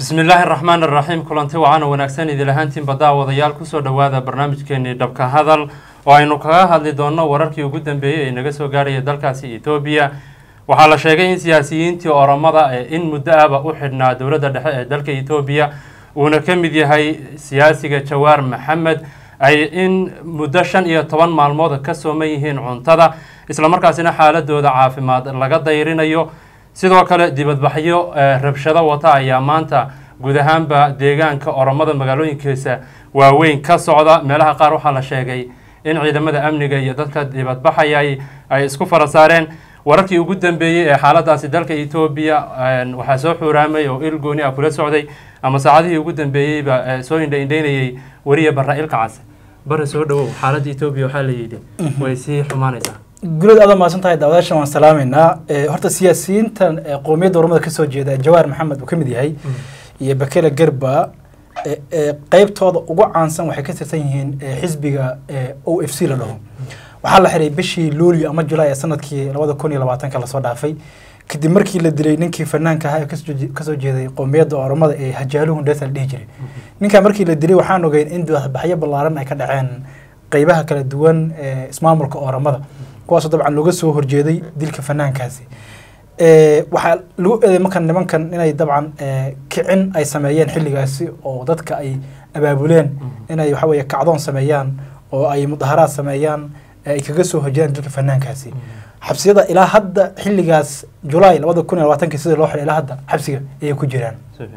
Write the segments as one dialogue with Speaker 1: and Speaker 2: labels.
Speaker 1: bismi illaahi araxmaan araxiim kulanti wacaana wanaagsan idil ahaantiinba daawadayaal kusoo dhowaada barnaamijkeenii dhabka hadal oo aynu kaga hadli doonno wararkii ugu dambeeyey ee naga soo gaarhaya dalkaasi etoobiya waxaa la sheegay in siyaasiyiintii oromada ee in muddo ahba u xidhnaa dowladda dhexe ee dalka etoobiya uuna ka mid yahay siyaasiga jawaar maxamed ay in muddo shan iyo toban maalmood ka sooman yihiin cuntada islamarkaasina xaaladooda caafimaad laga dayrinayo sidoo kale dibadbaxyo rabshado wata ayaa maanta guud ahaanba deegaanka oromada magaalooyinkiisa waaweyn ka socda meelaha qaar waxaa la sheegay in ciidamada amniga iyo dadka dibadbaxayay ay isku fara saareen wararkii ugu dambeeyey ee xaaladaasi dalka etoobiya waxaa soo xuuraamay oo il gooni ah kula socday ama saacadihii ugu dambeeyeyba soo indhaindhaynayay weriya barra ilka case bare soo dhawow xaaladda etoobiya waxaa la yidhi way sii xumaanaysaa
Speaker 2: gulood aada mahadsan tahay daawadaashan waan salaameynaa horta siyaasiyiintan qowmiyadda ormada kasoo jeeda jawaar maxamed uu ka mid yahay iyo bakele gerba qeybtooda ugu caansan waxay ka tirsan yihiin xisbiga o f c la dhaho waxaa la xiray bishii luulyo ama julaay ee sanadkii labada kun iyo labaatanka lasoo dhaafay kadib markii la dilay ninkii fanaanka ahaa ee kasoo jeeday qowmiyadda oromada ee hajaaluhu ndesa la dhihi jiray ninkaa markii la dilay waxaan ogeyn in dibadbaxyo ballaaran ay ka dhaceen qeybaha kala duwan ee ismaamulka oromada kuwaasoo dabcan looga soo horjeeday dilka fanaankaasi waxaa lagu eeday markan nimankan inay dabcan kicin ay sameeyeen xilligaasi oo dadka ay abaabuleen inay waxa weeye kacdoon sameeyaan oo ay mudaharaad sameeyaan ay kaga soo horjeedaan dilka fanaankaasi xabsiyada ilaa hadda xilligaas julaay labada kun iyo labaatanki sida loo xiray ilaa hadda xabsiga ayay ku jiraan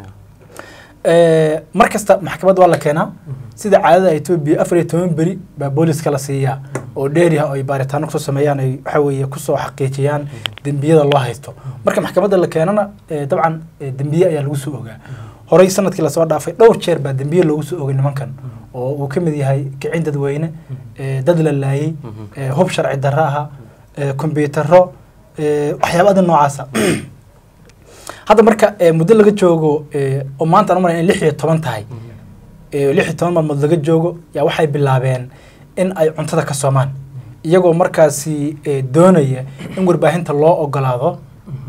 Speaker 2: mar kasta maxkamad waa la keenaa sida caadada etoobiya afar iyo toban beri baa booliska la siiyaa oo dheeriha ay baaritaano kusoo sameeyaan ay waxa weeye kusoo xaqiijiyaan dembiyada loo haysto marka maxkamadda la keenana dabcan dembiye ayaa lagu soo ogaa horey sanadkii lasoo dhaafay dhowr jeer baa dembiye loogu soo ogay nimankan oo uu ka mid yahay kicin dadweyne dad la laayey hub sharci darro aha kombyutaro waxyaabada noocaasa hadda marka muddo laga joogo oo maanta aan umalay in lix iyo toban tahay lix iyo toban maalmood laga joogo yaa waxay bilaabeen in ay cuntada ka soomaan iyagoo markaasi doonaya in warbaahinta loo ogolaado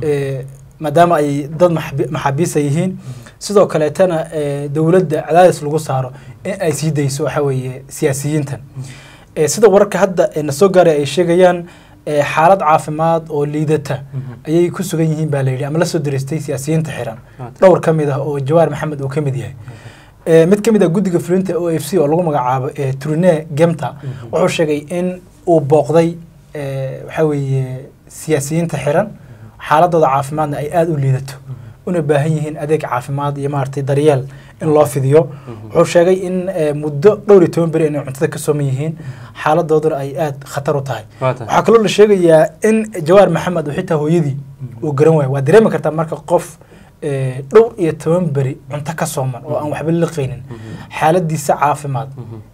Speaker 2: maadaama ay dad maxaabiisa yihiin sidoo kaleetana dowladda cadaadis lagu saaro in ay sii dayso waxa weeye siyaasiyiintan sida wararka hadda na soo gaaray ay sheegayaan xaalad caafimaad oo liidata ayay ku sugan yihiin baa layidhi ama lasoo daraystay siyaasiyiinta xiran dhowr ka mid ah oo jawaar maxamed uu ka mid yahay mid ka mid ah guddiga fulinta o f c oo lagu magacaabo trune gemta wuxuu sheegay in uu booqday waxa weeye siyaasiyiinta xiran xaaladooda caafimaadna ay aada u liidato una baahan yihiin adeeg caafimaad iyo maaragtay daryeel in loo fidiyo wuxuu sheegay in muddo dhowr iyo toban beri inay cuntada ka sooman yihiin xaaladooduna ay aada khatar u tahay waxaa kaloo la sheegayaa in jawaar maxamed oo xitaa hooyadii uu garan waayo waa dareemi kartaa marka qof dhowr iyo toban beri cunto ka sooman oo aan waxba liqaynin xaaladiisa caafimaad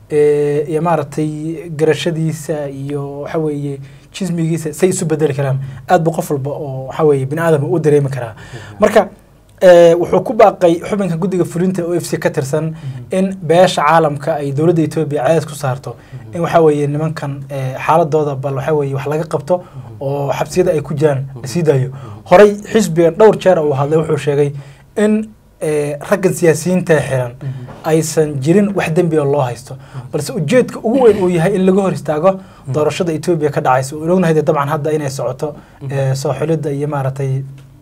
Speaker 2: iyo maaragtay garashadiisa iyo waxa weeye jismigiisa say isu bedeli karaan aad bu qof walba oo waxa weeye bini aadam u dareemi karaa marka wuxuu ku baaqay xubinka guddiga fulinta o f c ka tirsan in beesha caalamka ay dowladda etoobiya cadaad ku saarto in waxa weeye nimankan xaaladooda bal waxa weeye wax laga qabto oo xabsiyada ay ku jiraan la sii daayo horey xisbigan dhowr jeer uu hadlay wuxuu sheegay in raggan siyaasiyiinta xiran aysan jirin wax dembi oo loo haysto balse ujeedka ugu weyn uu yahay in laga hor istaago doorashada etoobiya ka dhacaysa oo ognahay dabcan hadda inay socoto soo xulidda iyo maaragtay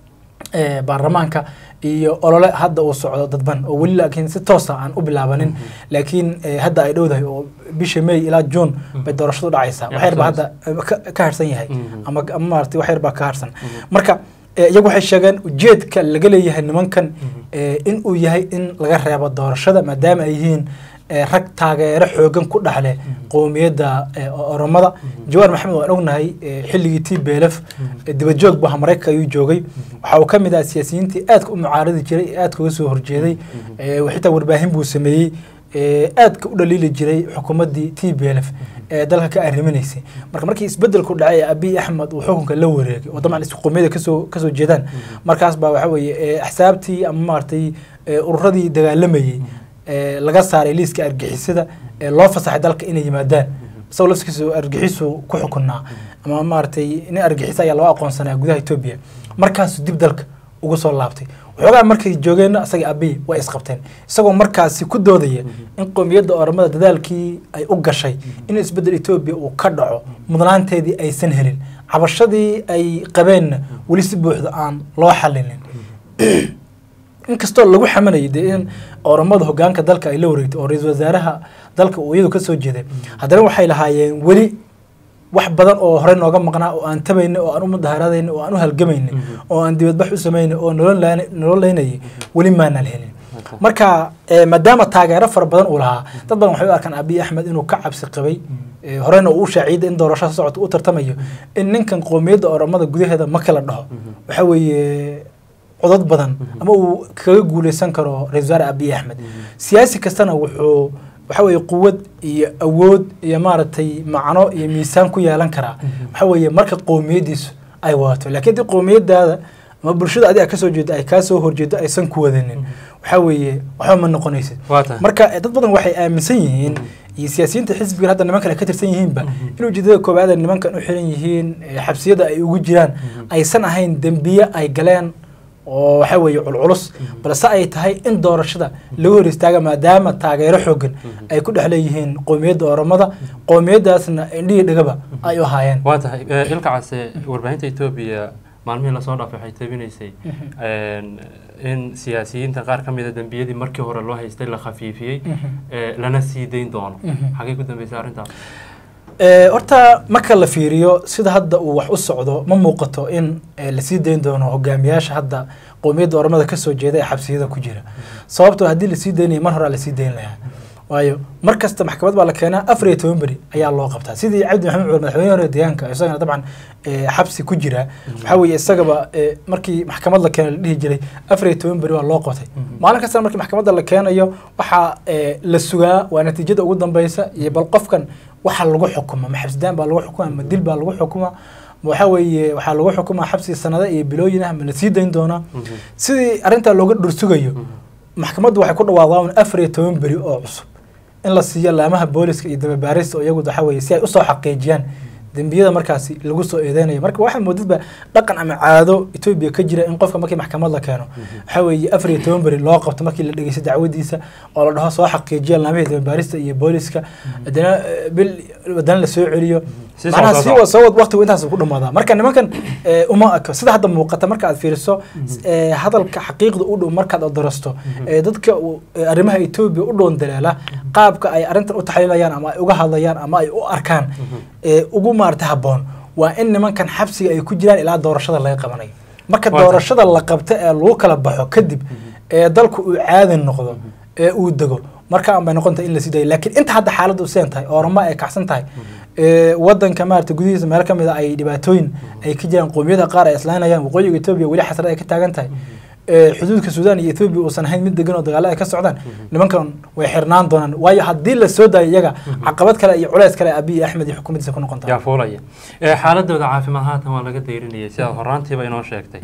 Speaker 2: baarlamaanka iyo olole hadda uu socdo dadban oo weli laakiin si toosa aan u bilaabanin laakiin hadda ay dhowdahay oo bisha may ilaa june bay doorashadu dhacaysaa wax yar baa hadda ka harsan yahay ama ama maaragtay wax yar baa ka harsan marka iyagu waxay sheegeen ujeedka laga leeyahay nimankan in uu yahay in laga reebo doorashada maadaama ay yihiin rag taageero xoogan ku dhexle qowmiyadda oromada jawaar maxamed waan ognahay xilligii t belef dibajoog bu maraykanka ayuu joogay waxa uu ka mid ah siyaasiyiintii aadka u mucaaradi jiray ee aadka uga soo horjeeday xitaa warbaahin buu sameeyey aadka u dhaliili jiray xukuumaddii t b lf ee dalka ka arriminaysay marka markii isbedelku dhacay abiy axmed uu xukunka la wareegay oo dabcan isqoomiyada kasoo kasoo jeedaan markaas baa waxa weeye axsaabtii ama maaragtay ururadii dagaalamayey laga saaray liiska argixisada ee loo fasaxay dalka inay yimaadaan isagoo laftigiisu argixisu ku xukunaa ama maaragtay nin argixisa ayaa loo aqoonsanaa gudaha etoobiya markaasuu dib dalka ugu soo laabtay waxoogaa markay joogeenna isaga abiy way isqabteen isagoo markaasi ku doodaya in qowmiyadda oromada dadaalkii ay u gashay in isbeddel etoobiya uu ka dhaco mudnaanteedii aysan helin cabashadii ay qabeenna weli si buuxda aan loo xalinin inkastoo lagu xamanayay dee in oromada hogaanka dalka ay la wareegtay oo ra-iisul wasaaraha dalka uu iyadu kasoo jeeday haddana waxay lahaayeen weli wax badan oo horey nooga maqnaa oo aan tabayna oo aan u mudaharaadayna oo aan u halgamayna oo aan dibadbax u samayna oo nololaynayay weli maanaan helin marka maadaama taageero fara badan uu lahaa dad badan waxay u arkaan abiy axmed inuu ka cabsi qabay horeyna uu shaaciyada in doorashada socota u tartamayo in ninkan qowmiyadda oromada gudaheeda ma kala dhaho waxa weeye codad badan ama uu kaga guuleysan karo ra-isul wasaare abiy axmed siyaasi kastana wuxuu waxa weeye quwad iyo awood iyo maaragtay macno iyo miisaan ku yeelan karaa waxa weeye marka qowmiyaddiisu ay wadato laakiin haddii qowmiyadaada ama bulshada adiga kasoo jeedo ay kaasoo horjeedo aysan ku wadanin waxa weeye waxba ma noqonaysid marka dad badan waxay aaminsan yihiin iyo siyaasiyiinta xisbigan hadda nimankan ay ka tirsan yihiinba in ujeedada koowaad nimankan u xiran yihiin xabsiyada ay ugu jiraan aysan ahayn dembiye ay galeen oo waxa weeye culculus balse ay tahay in doorashada lagu hor istaaga maadaama taageero xoogan ay ku dhex leeyihiin qowmiyadda oromada qowmiyadaasna indhihii dhigaba ay u ahaayeen
Speaker 1: waa tahay ilka case warbaahinta etoobiya maalmihii lasoo dhaafay waxay tabinaysay in siyaasiyiinta qaar ka mida dembiyadii markii hore loo haystay la khafiifiyey lana sii dayn doono xagee ku dambeysay arrintaas
Speaker 2: horta marka la fiiriyo sida hadda uu wax u socdo ma muuqato in lasii dayn doono hogaamiyaasha hadda qowmiyadda oromada kasoo jeeda ee xabsiyada ku jira sababtoo haddii lasii daynaya mar hore lasii dayn lahaa waayo mar kasta maxkamad baa la keenaa afar iyo toban beri ayaa loo qabtaa sidii cabdi maxamed cumar madaxweyne hore deegaanka isagana dabcan xabsi ku jira waxaa weeye isagaba markii maxkamad la keeno la dhihi jiray afar iyo toban beri waa loo qabtay maalin kastana markii maxkamadda la keenayo waxaa la sugaa waa natiijada ugu dambeysa iyo bal qofkan waxa lagu xukuma ma xabsidaan baa lagu xukuma ma dil baa lagu xukuma waxa weeye waxaa lagu xukumaa xabsi sanado iyo bilooyin ah ma la sii dayn doonaa sidii arrintaa looga dhursugayo maxkamaddu waxay ku dhawaaqdaa afar iyo toban beri oo cusub in la siiyo laamaha booliska iyo dababaarista oo iyagu waxa weeye si ay usoo xaqiijiyaan dembiyada markaasi lagu soo eedeynayo marka waxaa moodadba dhaqan ama caado etoobiya ka jira in qofka markii maxkamad la keeno waxa weeye afar iyo toban beri loo qabto markii la dhegeysto dacwadiisa oo la dhaho soo xaqiijiya laamihii dababaarista iyo booliska haddana bil haddana la soo celiyo macnaha si wa soo wad waqtigu intaas ku dhamaadaa marka nimankan uma eko sida hadda muuqata marka aad fiiriso hadalka xaqiiqda u dhow markaad odarasto dadka arrimaha etoobiya u dhown daleela qaabka ay arrintan u taxliilayaan ama ay uga hadlayaan ama ay u arkaan ugu maarata habboon waa in nimankan xabsiga ay ku jiraan ilaa doorashada laga qabanayo marka doorashada la qabto ee lagu kala baxo kadib ee dalku uu caadi noqdo ee uu dego marka aan bay noqontahay in la sii dayo laakiin inta hadda xaaladdu seen tahay oramo ay kacsan tahay wadanka maarata gudihiisa meel ka mid a ay dhibaatooyin ay ka jiraan qowmiyada qaar ay islaynayaan waqooyiga etoobiya weli xasrad ay ka taagan tahay xuduudka suudaan iyo etoobiya uusan ahayn mid degan oo dagaalo ay ka socdaan nimankan way xirnaan doonaan waayo haddii la soo daayo iyaga caqabad kale iyo culeys kale abiy axmed iyo xukuumaddiisa ku noqon
Speaker 1: yaa fuulaya xaaladooda caafimaad haatan waa laga dayrinayay sidaad horaantiiba inoo sheegtay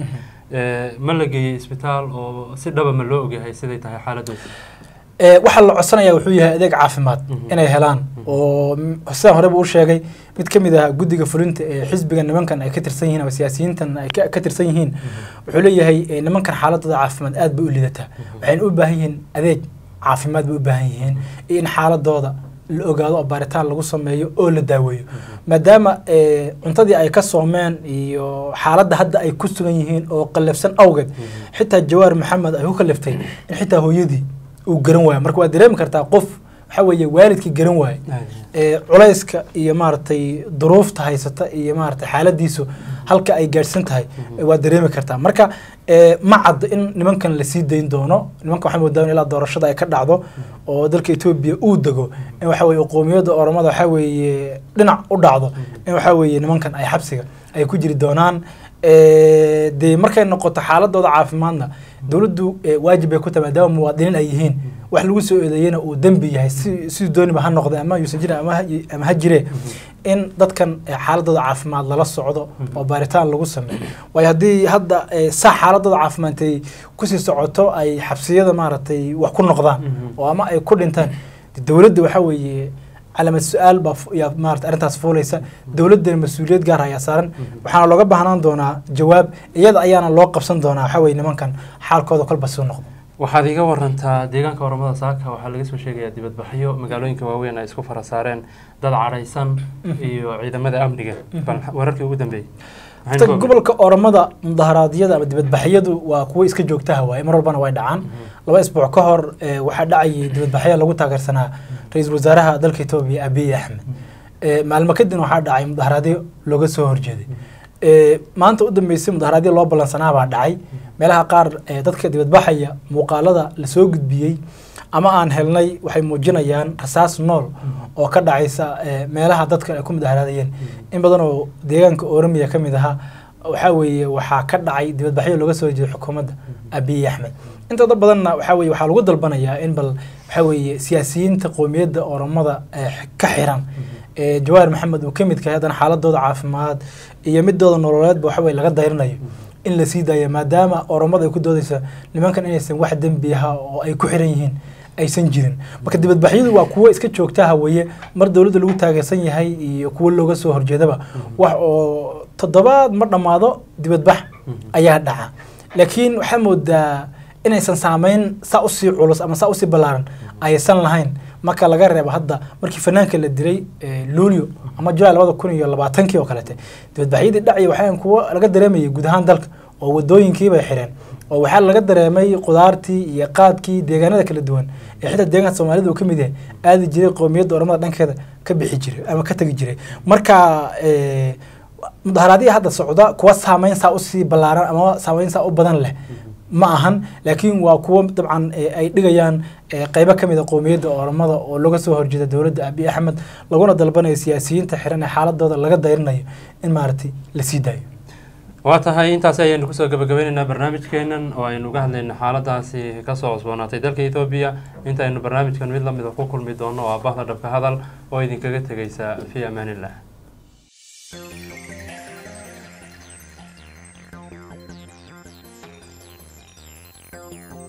Speaker 1: ma la geeyey isbitaal oo si dhaba ma loo ogyahay siday tahay xaaladooda
Speaker 2: waxaa la codsanaya wuxuu yahay adeeg caafimaad inay helaan oo sidaan horeba u sheegay mid ka mid ah guddiga fulinta ee xisbiga nimankan ay ka tirsan yihiin ama siyaasiyiintan ay ka tirsan yihiin wuxuu leeyahay nimankan xaaladooda caafimaad aad bay u lidataa waxayna u baahan yihiin adeeg caafimaad bay u baahan yihiin iyo in xaaladooda la ogaado oo baaritaan lagu sameeyo oo la daaweeyo maadaama cuntadii ay ka soomeen iyo xaaladda hadda ay ku sugan yihiin oo qallafsan awgeed xitaa jawaar maxamed ay ku kaliftay in xitaa hooyadii uu garan waayo marka waad dareemi kartaa qof waxa weeye waalidkii garan waaye culayska iyo maaragtay duruufta haysata iyo maaragtay xaaladiisu halka ay gaadhsan tahay waad dareemi kartaa marka ma cadda in nimankan lasii dayn doono nimankan waxaa moodaa in ilaa doorashada ay ka dhacdo oo dalka etoobiya uu dego in waxa weeye qowmiyadda oromada waxa weeye dhinac u dhacdo in waxa weeye nimankan ay xabsiga ay ku jiri doonaan dee markay noqoto xaaladooda caafimaadna dowladdu waajib bay ku tahay maadaama muwaadiniin ay yihiin wax lagu soo eedeeyena uu dembi yahay si siduu dooniba ha noqde ama yuusan jirin ama ha jire in dadkan xaaladooda caafimaad lala socdo oo baaritaan lagu sameeyo waayo haddii hadda saa xaaladooda caafimaadtay kusii socoto ay xabsiyada maaragtay wax ku noqdaan oo ama ay ku dhintaan dowladda waxa weeye calaamad su-aal baa fu- yaa maarata arrintaas fuulaysa dowladdana mas-uuliyad gaar ayaa saaran waxaana looga baahnaan doonaa jawaab iyada ayaana loo qabsan doonaa waxa weye nimankan xaalkooda kolba soo noqdo
Speaker 1: waxaad iga warantaa deegaanka oromada saaka waxaa laga soo sheegayaa dibadbaxyo magaalooyinka waaweyn ay isku fara saareen dad cadhaysan iyo ciidamada amniga bal wararkii ugu dambeeyey Maxaynu
Speaker 2: Horta
Speaker 1: ka ogahay?
Speaker 2: gobolka oromada mudaharaadyada ama dibadbaxyadu waa kuwo iska joogtaha waaye mar walbana way dhacaan laba isbuuc ka hor eh, waxaa dhacayay dibadbaxyo lagu taageersanaa ra-iisul wasaaraha dalka etoobiya abiy axmed Eh, maalmo kadibna waxaa dhacay mudaharaadyo looga soo horjeeday Eh, maanta u dambeysay mudaharaadyo loo ballansanaa baa dhacay meelaha qaar eh, dadka dibadbaxaya muuqaalada lasoo gudbiyey ama aan helnay waxay muujinayaan rasaas nool oo ka dhacaysa eh, meelaha dadka ay ku mudaharaadayeen in badan oo deegaanka oromiya ka mid ahaa waxaa weeye waxaa ka dhacay dibadbaxyo looga soo jeeday xukuumadda abiy axmed intooda badanna waxaa weeye waxaa lagu dalbanayaa in bal waxaa weeye siyaasiyiinta qowmiyadda oromada eh, ka xiran ee jawaar maxamed uu ka mid kahay haddana xaaladooda caafimaad iyo midooda nololeedba waxa weye laga dayrinayo in la sii daayo maadaama oromada ay ku doodaysa nimankan inaysan wax dembi aha oo ay ku xiran yihiin aysan jirin marka dibadbaxyadu waa kuwo iska joogtaha weye mar dowladda lagu taageersan yahay iyo kuwo looga soo horjeedaba wax oo toddobaad ma dhammaado dibadbax ayaa dhaca laakiin waxaa moodaa inaysan saameyn saa usii culus ama saa usii ballaaran aysan lahayn marka laga reebo hadda markii fanaanka la dilay eh, luulyo ama julaay labada kun iyo labaatankii oo kalete dibadbaxyadii dhacya waxaa kuwo laga dareemayay guud ahaan dalka oo wadooyinkii bay xireen oo waxaa laga dareemay qudaartii iyo qaadkii deegaanada kala duwan ee xitaa deegaanka soomaalida uu ka mid yahay aadi jiray qowmiyadda oromada dhankeeda ka bixi jiray ama ka tegi jiray marka eh, mudaharaadihii hadda socda kuwa saameyn saa usii ballaaran ama saameyn saa u badan leh ma ahan laakiin waa kuwo dabcan eh, ay dhigayaan eh, qeybo ka mid a qowmiyadda oromada oo looga soo horjeeda dowladda abiy axmed laguna dalbanayo siyaasiyiinta xiran ee xaaladooda laga dayrinayo in maaragtay la sii daayo
Speaker 1: waa tahay intaasi ayaynu kusoo gabagabeynaynaa barnaamijkeenan oo aynu uga hadlayna xaaladaasi kasoo cusboonaatay dalka etoobiya inta aynu barnaamijkan mid lamida ku kulmi doono oo ah bahda dhabka hadal oo idinkaga tegaysa fii amaanillah
Speaker 3: Thank you.